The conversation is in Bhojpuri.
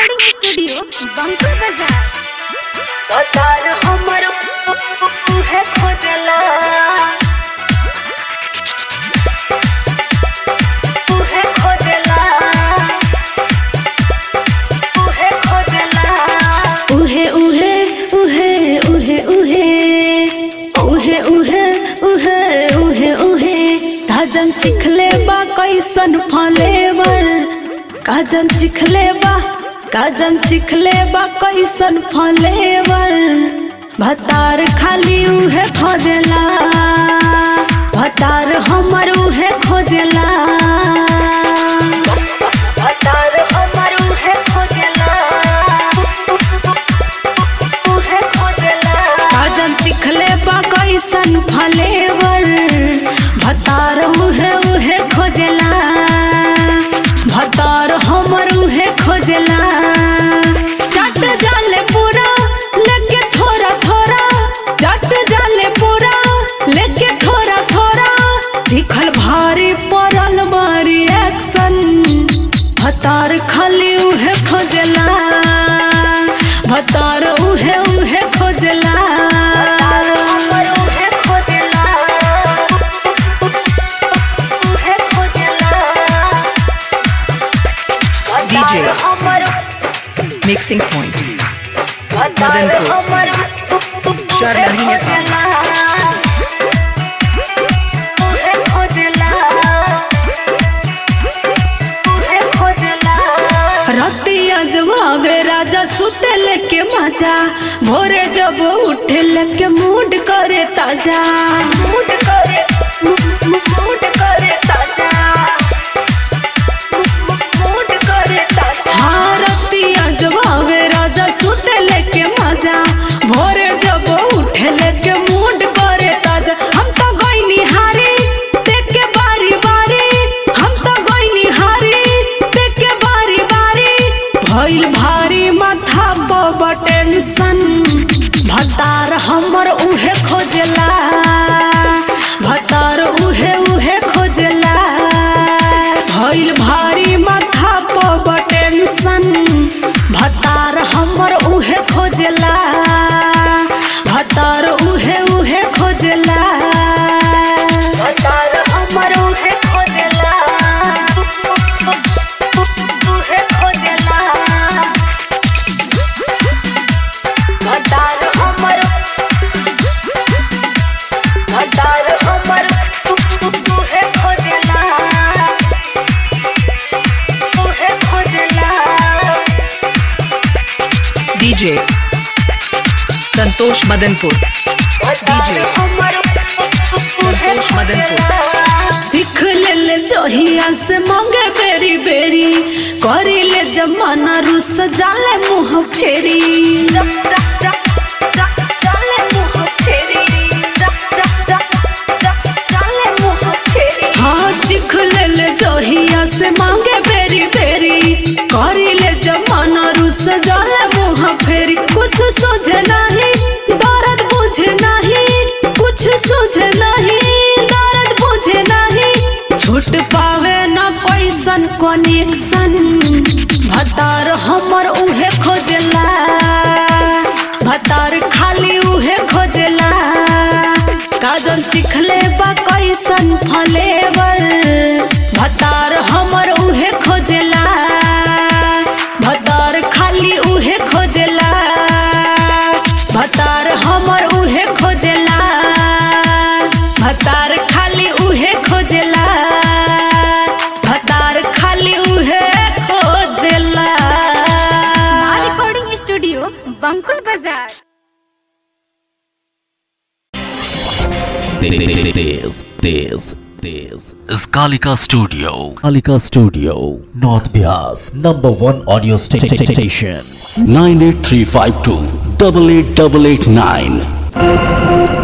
रिकॉर्डिंग स्टूडियो बंकुल बाजार पतार हमर उहे खोजला उहे खोजला उहे खोजला उहे उहे उहे उहे उहे उहे उहे उहे उहे उहे काजन चिखले बा कैसन फलेवर काजन चिखले बा काजन चिखले बा कैसन फलेवर भतार खाली उहे खोजला भतार हमर उहे खोजला भतार हमर उहे खोजला उहे खोजला काजन चिखले बा कैसन फलेवर भतार उहे उहे खोजला भतार हमर उहे खोजला चट जाले पूरा लेके थोड़ा थोड़ा चट जाले पूरा लेके थोड़ा थोड़ा चिखल भारी पड़ल मारी एक्शन भतार खाली उहे खोजला भतार उहे उहे खोजला हमर उहे खोजला उहे खोजला DJ. हमर Mixing point. भतार मदनपुर। हमर शर्मही उहे नेपाल। खोजला उहे खोजला उहे खोजला रतिया जवाबे राजा सुते लेके मजा भोरे जब उठे लेके मूड करे ताजा मूड करे मूड करे ताजा मूड करे ताजा हाँ रतिया जवाबे राजा सुते लेके मजा भोरे जब उठे लेके मूड करे ताजा हम तो गईनी हारी देख के बारी बारी हम तो गईनी हारी देख के बारी बारी भइल भारी माथा पर टेंशन भतार हमर उहे खोजला भतार उहे उहे खोजला भइल भारी माथा पर टेंशन भतार हमर उहे खोजला भतार उहे उहे खोजला भतार हमर उहे खोजला उहे खोजला भतार हमर भतार हमर उहे खोजला उहे खोजला DJ. संतोष मदनपुर DJ संतोष मदनपुर। सीख ले ले जोहिया से मांगे बेरी बेरी करी ले जमाना रुस जाले मुंह फेरी जब जब जब जब जाले मुंह फेरी जब जब जब जब जाले मुंह फेरी हाँ सीख ले ले जोहिया से मांगे बेरी बेरी करी ले जमाना रुस जाले मुंह फेरी कुछ सोझे नहीं दर्द बुझे नहीं कुछ सोझे नहीं दर्द बुझे नहीं छूट पावे न कैसन कनेक्शन भतार हमर उहे खोजला भतार खाली उहे खोजला काजल चिखले बा कैसन फलेवर भतार हमर उहे खोजला भतार खाली उहे खोजला भतार हमर उहे खोजला भतार खाली उहे खोजला भतार खाली उहे खोजला रिकॉर्डिंग स्टूडियो बंकुल बाजार This, this, this is Kalika Studio. Kalika Studio, North Bias, number one audio sta- sta- sta- station. 98352 88889.